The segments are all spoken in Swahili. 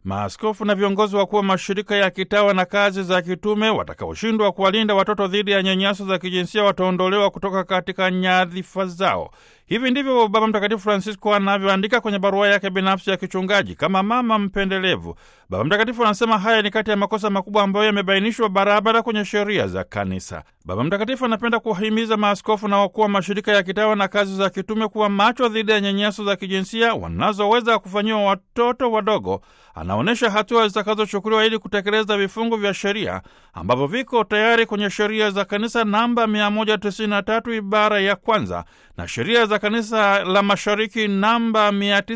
maaskofu na viongozi wakuu wa mashirika ya kitawa na kazi za kitume watakaoshindwa kuwalinda watoto dhidi ya nyanyaso za kijinsia wataondolewa kutoka katika nyadhifa zao. Hivi ndivyo Baba Mtakatifu Francisco anavyoandika kwenye barua yake binafsi ya kichungaji kama mama mpendelevu. Baba Mtakatifu anasema haya ni kati ya makosa makubwa ambayo yamebainishwa barabara kwenye sheria za Kanisa. Baba Mtakatifu anapenda kuwahimiza maaskofu na wakuu wa mashirika ya kitawa na kazi za kitume kuwa macho dhidi ya nyanyaso za kijinsia wanazoweza kufanyiwa watoto wadogo. Anaonyesha hatua zitakazochukuliwa ili kutekeleza vifungu vya sheria ambavyo viko tayari kwenye sheria za kanisa namba 193 ibara ya kwanza na sheria za kanisa la mashariki namba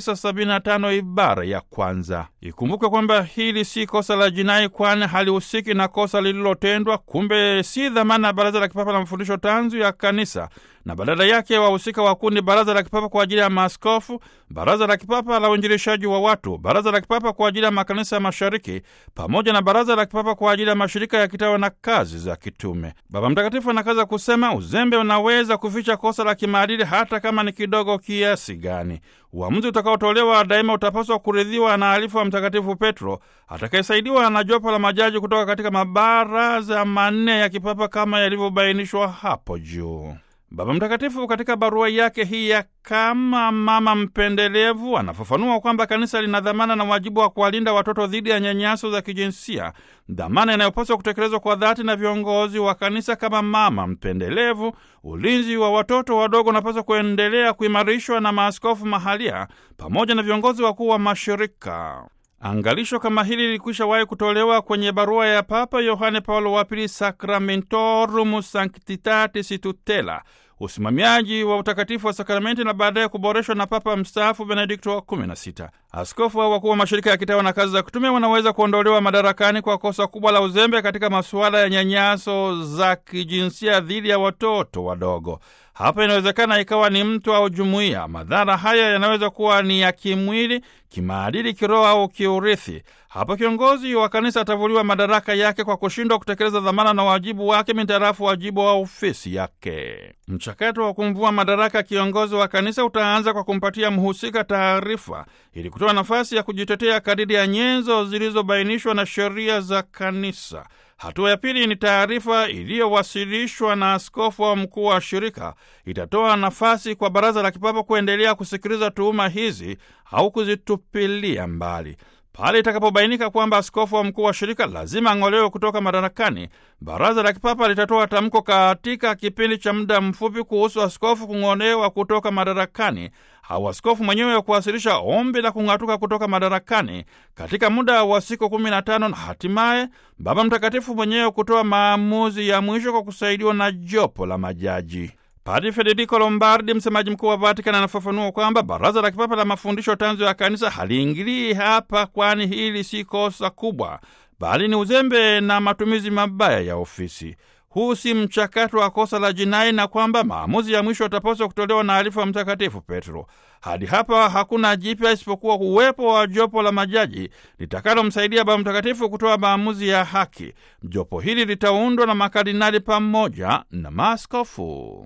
975 ibara ya kwanza. Ikumbuke kwamba hili si kosa la jinai, kwani halihusiki na kosa lililotendwa. Kumbe si dhamana ya Baraza la Kipapa la Mafundisho Tanzu ya Kanisa, na badala yake wahusika wakuu ni Baraza la Kipapa kwa ajili ya maaskofu, Baraza la Kipapa la Uinjilishaji wa watu, Baraza la Kipapa kwa ajili ya makanisa ya mashariki, pamoja na Baraza la Kipapa kwa ajili ya mashirika ya kitawa na kazi za kitume. Baba Mtakatifu anakaza kusema, uzembe unaweza kuficha kosa la kimaadili hata kama ni kidogo kiasi gani. Uamuzi utakaotolewa daima utapaswa kuridhiwa na alifu wa Mtakatifu Petro atakayesaidiwa na jopo la majaji kutoka katika mabaraza manne ya kipapa kama yalivyobainishwa hapo juu. Baba Mtakatifu katika barua yake hii ya kama mama mpendelevu anafafanua kwamba kanisa lina dhamana na wajibu wa kuwalinda watoto dhidi ya nyanyaso za kijinsia, dhamana inayopaswa kutekelezwa kwa dhati na viongozi wa kanisa kama mama mpendelevu. Ulinzi wa watoto wadogo unapaswa kuendelea kuimarishwa na maaskofu mahalia pamoja na viongozi wakuu wa mashirika. Angalisho kama hili lilikwisha wahi kutolewa kwenye barua ya Papa Yohane Paulo wa Pili, Sacramentorum Sanctitatis Tutela, usimamiaji wa utakatifu wa sakramenti, na baadaye kuboreshwa na Papa mstaafu Benedikto wa 16. Askofu au wakuu wa mashirika ya kitawa na kazi za kutume wanaweza kuondolewa madarakani kwa kosa kubwa la uzembe katika masuala ya nyanyaso za kijinsia dhidi ya watoto wadogo. Hapa inawezekana ikawa ni mtu au jumuiya. Madhara haya yanaweza kuwa ni ya kimwili, kimaadili, kiroho au kiurithi. Hapa kiongozi wa kanisa atavuliwa madaraka yake kwa kushindwa kutekeleza dhamana na wajibu wake mintarafu wajibu wa ofisi yake. Mchakato wa kumvua madaraka kiongozi wa kanisa utaanza kwa kumpatia mhusika taarifa ili kutoa nafasi ya kujitetea kadiri ya nyenzo zilizobainishwa na sheria za kanisa. Hatua ya pili ni taarifa iliyowasilishwa na askofu au mkuu wa shirika. Itatoa nafasi kwa baraza la kipapa kuendelea kusikiliza tuhuma hizi au kuzitupilia mbali. Pale itakapobainika kwamba askofu wa mkuu wa shirika lazima ang'olewe kutoka madarakani, baraza la kipapa litatoa tamko katika kipindi cha muda mfupi kuhusu askofu kung'olewa kutoka madarakani au askofu mwenyewe wa kuwasilisha ombi la kung'atuka kutoka madarakani katika muda wa siku kumi na tano na hatimaye Baba Mtakatifu mwenyewe kutoa maamuzi ya mwisho kwa kusaidiwa na jopo la majaji. Padri Federico Lombardi, msemaji mkuu wa Vatican, anafafanua kwamba baraza la kipapa la mafundisho tanzu ya kanisa haliingilii hapa, kwani hili si kosa kubwa, bali ni uzembe na matumizi mabaya ya ofisi. Huu si mchakato wa kosa la jinai, na kwamba maamuzi ya mwisho yatapaswa kutolewa na alifu wa Mtakatifu Petro. Hadi hapa hakuna jipya isipokuwa uwepo wa jopo la majaji litakalomsaidia Baba Mtakatifu kutoa maamuzi ya haki. Jopo hili litaundwa na makardinali pamoja na maaskofu.